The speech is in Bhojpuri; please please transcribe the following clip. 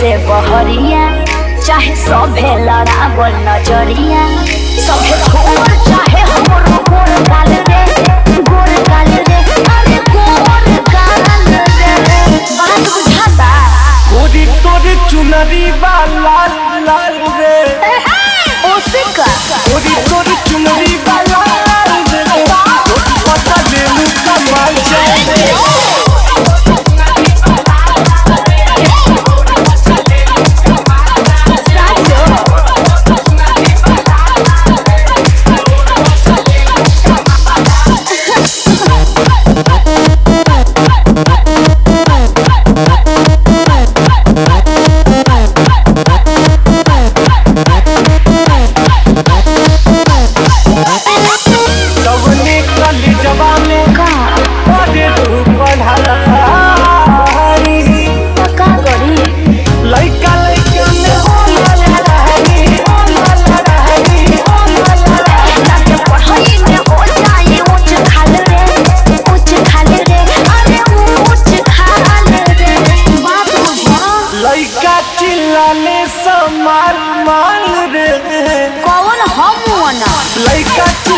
से बहरिया चाहे सभे लड़ावल नजरिया सभे छोड़ चाहे हमरो गोर गाल रे गोर गाल रे अरे गोर गाल रे बात बुझाता गोरी तोरी चुनरी बा लाल लाल रे ओसे का गोरी तोरी चुनरी बा लाल रे पता देलू कमाल जाए सबने कली जवाने का पढ़े तू पढ़ाई का करी लइका लइका में होला लड़ाई होला लड़ाई होला लड़ाई जाके पढ़ाई में हो जाए ऊंच खाल रे ऊंच खाल रे अरे ऊंच खाल रे बात बुझा लइका चिल्लाने समार माल रे कौन हम ना लइका